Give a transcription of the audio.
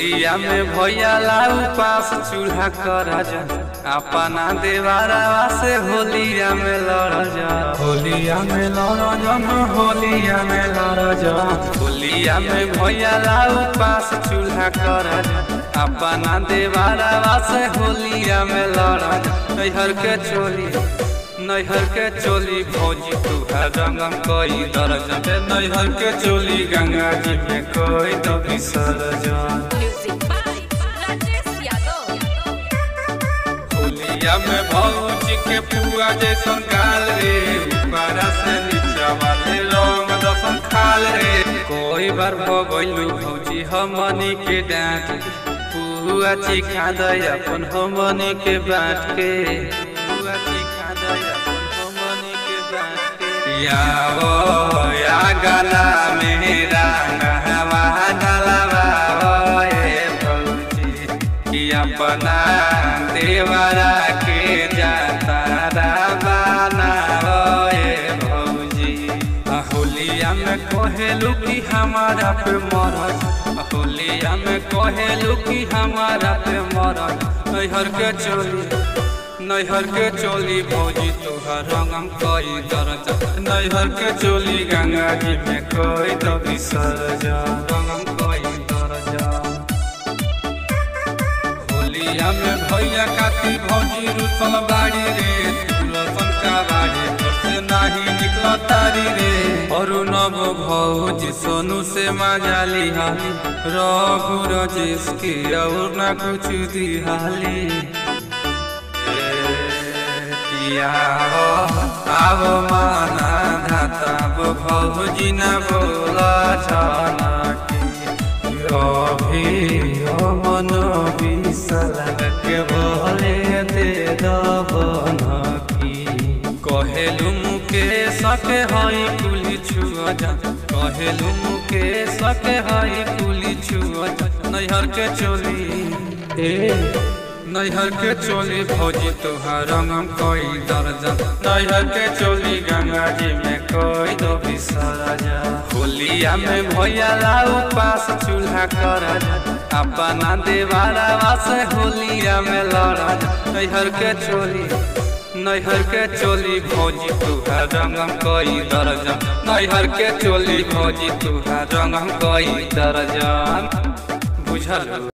होलिया में भैया लाऊ पास चूल्हा कर जा अपना देवारा से होलिया में लड़ जा होलिया में लड़ जा होलिया में लड़ जा होलिया में भैया लाऊ पास चूल्हा कर जा अपना देवारा से होलिया में लड़ जा नैहर के चोली नैहर के चोली भौजी तुहार रंगम कोई दर्ज नैहर के चोली गंगा जी में कोई तो विसर्जन Music by Rajesh Yadav. होलिया में भौजी के पुआ जैसन गाल रे ऊपरा से नीचा वाले रंग दसन खाल रे कोई बार भगैलू भौजी हमनी के डांट पुआ चिखा दे अपन हमनी के बाँट के पुआ चिखा दे अपन हमनी के बाँट के यावो या गला मेरा नहवा डलवा ए भौजी कि अपना देवरा के जाता बनावे भौजी आ होलिया में कहेलू कि हमारा पे मरद आ होलिया में कहेलू कि हमारा पे मरद नैहर के चोली नैहर के चोली भौजी तुहर रंगम कोई दर्ज नैहर के चोली गंगा जी में कोई तो विसर्जन रंगम कोई दर्ज होलिया में भैया काती भौजी रुसल बाड़ी रे तुलसन का बाड़ी घर से नाही निकल तारी रे और नव भौजी सोनू से मजाली हाली रघु रजेश के और ना कुछ दिहाली किया हो आव माना धाता भौजी न बोला छाना की अभी मन बिसल के बोले दे दबन की कहेलू मुके सके हई कुली छुआ जा कहेलू मुके सके हई कुली छुआ जा नैहर के चोली ए नैहर के चोली भौजी तुहार रंगम कोई दर्जा नैहर के चोली गंगा जी में कोई दो बिसरजा होलिया में भैया लाऊ पास चूल्हा कर अपना देवारा से होलिया में लड़ नैहर के चोली नैहर के चोली भौजी तुहार रंगम कोई दर्जन नैहर के चोली भौजी तुहार रंगम कोई दर्जन बुझल